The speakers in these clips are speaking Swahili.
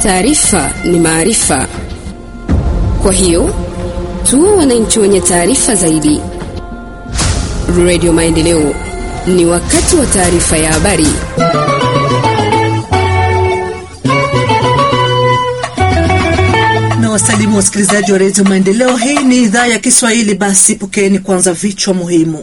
Taarifa ni maarifa, kwa hiyo tuwe wananchi wenye taarifa zaidi. Radio Maendeleo, ni wakati wa taarifa ya habari. na wasalimu wasikilizaji wa redio Maendeleo. Hii ni idhaa ya Kiswahili. Basi pokeeni kwanza vichwa muhimu.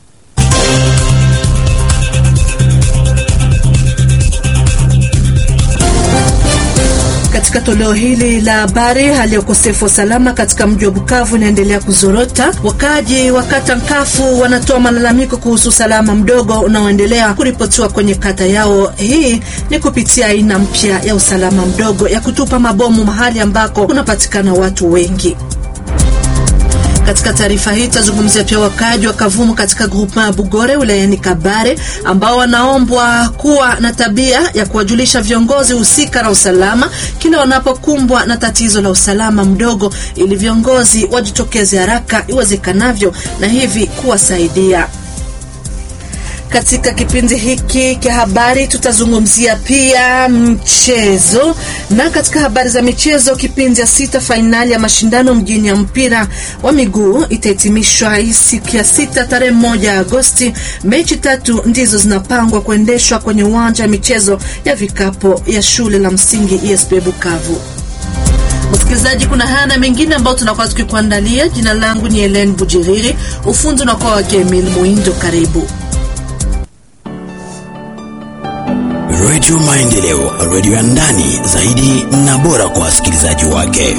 Katika toleo hili la habari, hali ya ukosefu wa usalama katika mji wa Bukavu inaendelea kuzorota. Wakaaji wa kata Nkafu wanatoa malalamiko kuhusu usalama mdogo unaoendelea kuripotiwa kwenye kata yao. Hii ni kupitia aina mpya ya usalama mdogo ya kutupa mabomu mahali ambako kunapatikana watu wengi. Katika taarifa hii tutazungumzia pia wakaaji wa Kavumu katika grupa ya Bugore wilayani Kabare ambao wanaombwa kuwa na tabia ya kuwajulisha viongozi husika na usalama kila wanapokumbwa na tatizo la usalama mdogo, ili viongozi wajitokeze haraka iwezekanavyo na hivi kuwasaidia. Katika kipindi hiki cha habari tutazungumzia pia mchezo, na katika habari za michezo, kipindi ya sita fainali ya mashindano mjini ya mpira wa miguu itahitimishwa hii siku ya sita tarehe moja Agosti. Mechi tatu ndizo zinapangwa kuendeshwa kwenye uwanja wa michezo ya vikapo ya shule la msingi ESP Bukavu. Msikilizaji, kuna haya na mengine ambayo tunakuwa tukikuandalia. Jina langu ni Helen Bujiriri, ufundi unakuwa wake Emil Muindo. Karibu. Redio Maendeleo, redio ya ndani zaidi na bora kwa wasikilizaji wake.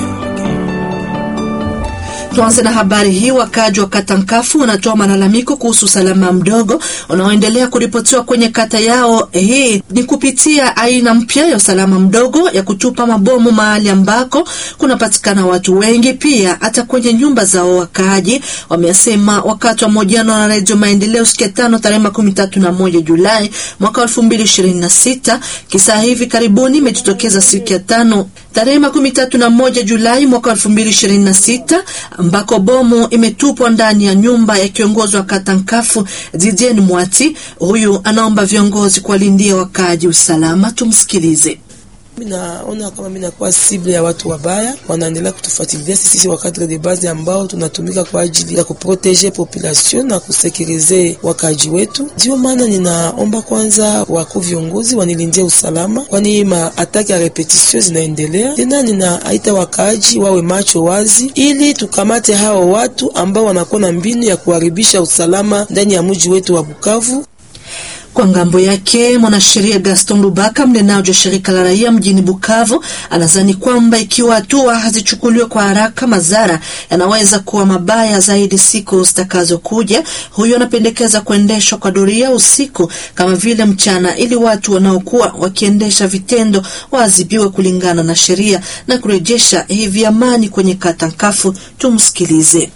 Tuanze na habari hii. Wakaaji wa kata Nkafu wanatoa malalamiko kuhusu usalama mdogo unaoendelea kuripotiwa kwenye kata yao. Hii ni kupitia aina mpya ya usalama mdogo ya kutupa mabomu mahali ambako kunapatikana watu wengi, pia hata kwenye nyumba zao. Wakaaji wamesema wakati wa mahojiano na Redio Maendeleo siku ya tano tarehe makumi tatu na moja Julai mwaka elfu mbili ishirini na sita. Kisa hivi karibuni imejitokeza siku ya tano tarehe makumi tatu na moja Julai mwaka elfu mbili ishirini na sita ambako bomu imetupwa ndani ya nyumba ya kiongozi wa kata Nkafu Didien Mwati. Huyu anaomba viongozi kuwalindia wakaaji usalama. Tumsikilize. Mimi naona kama mimi nakuwa sible ya watu wabaya, wanaendelea kutufuatilia sisi wa cadre de base ambao tunatumika kwa ajili ya kuprotege population na kusekirize wakaji wetu. Ndio maana ninaomba kwanza wakuu viongozi wanilindie usalama, kwani ma ataki ya repetition zinaendelea tena. Ninaaita wakaji wawe macho wazi, ili tukamate hao watu ambao wanakuwa na mbinu ya kuharibisha usalama ndani ya mji wetu wa Bukavu. Kwa ngambo yake mwanasheria Gaston Lubaka, mnenaji wa shirika la raia mjini Bukavu, anadhani kwamba ikiwa hatua hazichukuliwe kwa haraka, madhara yanaweza kuwa mabaya zaidi siku zitakazokuja. Huyo anapendekeza kuendeshwa kwa doria usiku kama vile mchana, ili watu wanaokuwa wakiendesha vitendo waadhibiwe kulingana na sheria na kurejesha hivi amani kwenye kata Nkafu. Tumsikilize.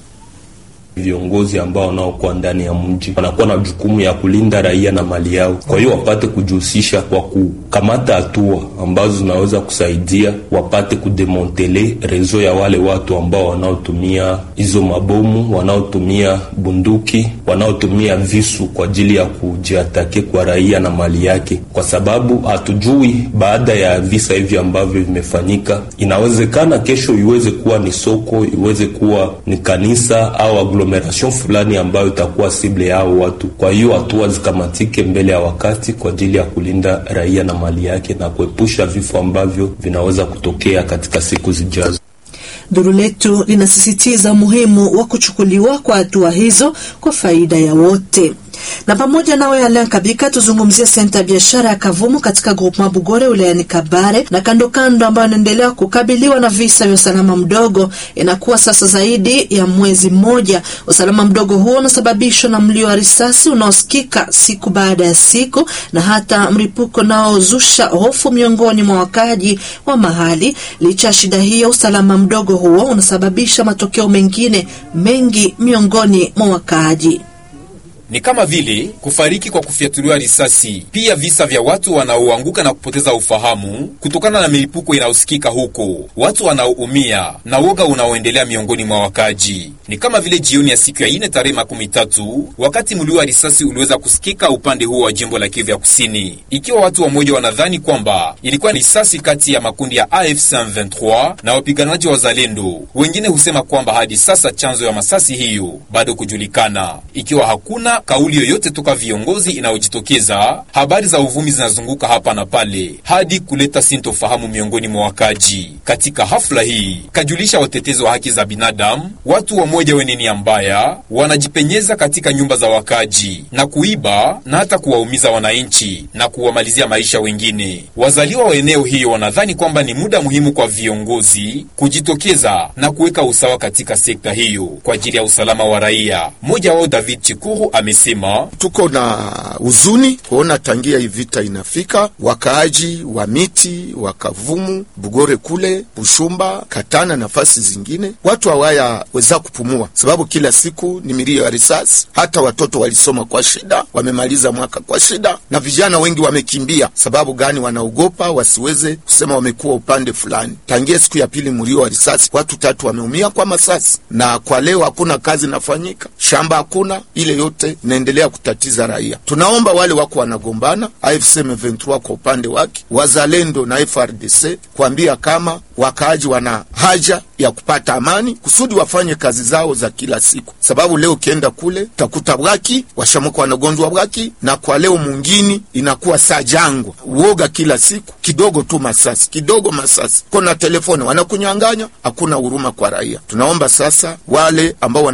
Viongozi ambao wanaokuwa ndani ya mji wanakuwa na jukumu ya kulinda raia na mali yao, kwa hiyo wapate kujihusisha kwa kukamata hatua ambazo zinaweza kusaidia wapate kudemontele rezo ya wale watu ambao wanaotumia hizo mabomu, wanaotumia bunduki, wanaotumia visu kwa ajili ya kujiatake kwa raia na mali yake, kwa sababu hatujui baada ya visa hivi ambavyo vimefanyika, inawezekana kesho iweze kuwa ni soko, iweze kuwa ni kanisa au agglomeration fulani ambayo itakuwa sible yao watu. Kwa hiyo hatua zikamatike mbele ya wakati kwa ajili ya kulinda raia na mali yake na kuepusha vifo ambavyo vinaweza kutokea katika siku zijazo. Duru letu linasisitiza umuhimu wa kuchukuliwa kwa hatua hizo kwa faida ya wote. Na pamoja nawe Alain Kabika, tuzungumzie senta ya biashara ya Kavumu katika groupement Bugore wilayani Kabare na kando kando, ambayo inaendelea kukabiliwa na visa vya usalama mdogo. Inakuwa sasa zaidi ya mwezi mmoja. Usalama mdogo huo unasababishwa na mlio wa risasi unaosikika siku baada ya siku na hata mlipuko unaozusha hofu miongoni mwa wakaji wa mahali. Licha ya shida hiyo, usalama mdogo huo unasababisha matokeo mengine mengi miongoni mwa wakaaji. ni kama vile kufariki kwa kufyatuliwa risasi, pia visa vya watu wanaoanguka na kupoteza ufahamu kutokana na milipuko inayosikika huko, watu wanaoumia na woga unaoendelea miongoni mwa wakaji. Ni kama vile jioni ya siku ya ine tarehe makumi tatu wakati mlio wa risasi uliweza kusikika upande huo wa jimbo la Kivu ya Kusini, ikiwa watu wamoja wanadhani kwamba ilikuwa ni risasi kati ya makundi ya AFC M23 na wapiganaji wa Zalendo. Wengine husema kwamba hadi sasa chanzo ya masasi hiyo bado kujulikana, ikiwa hakuna kauli yoyote toka viongozi inayojitokeza. Habari za uvumi zinazunguka hapa na pale hadi kuleta sintofahamu miongoni mwa wakaji. Katika hafla hii, kajulisha watetezi wa haki za binadamu, watu wamoja wenye nia mbaya wanajipenyeza katika nyumba za wakaji na kuiba na hata kuwaumiza wananchi na kuwamalizia maisha wengine. Wazaliwa wa eneo hiyo wanadhani kwamba ni muda muhimu kwa viongozi kujitokeza na kuweka usawa katika sekta hiyo kwa ajili ya usalama wa raia. Mmoja wao David Chikuru amesema, tuko na huzuni kuona tangia hii vita inafika, wakaaji wa miti wa Kavumu, Bugore kule Bushumba, Katana, nafasi zingine, watu hawaya weza kupumua, sababu kila siku ni milio ya risasi. Hata watoto walisoma kwa shida, wamemaliza mwaka kwa shida, na vijana wengi wamekimbia. Sababu gani? Wanaogopa wasiweze kusema wamekuwa upande fulani. Tangia siku ya pili mlio wa risasi, watu tatu wameumia kwa masasi, na kwa leo hakuna kazi inafanyika, shamba hakuna. Ile yote inaendelea kutatiza raia. Tunaomba wale wako wanagombana, AFC M23 kwa upande wake, wazalendo na FRDC kuambia kama wakaaji wana haja ya kupata amani kusudi wafanye kazi zao za kila siku, sababu leo ukienda kule utakuta bwaki washamuka wanagonjwa bwaki, na kwa leo mungini inakuwa saa jangwa, uoga kila siku, kidogo tu masasi, kidogo masasi, kona telefoni wanakunyang'anya, hakuna huruma kwa raia. Tunaomba sasa wale ambao wana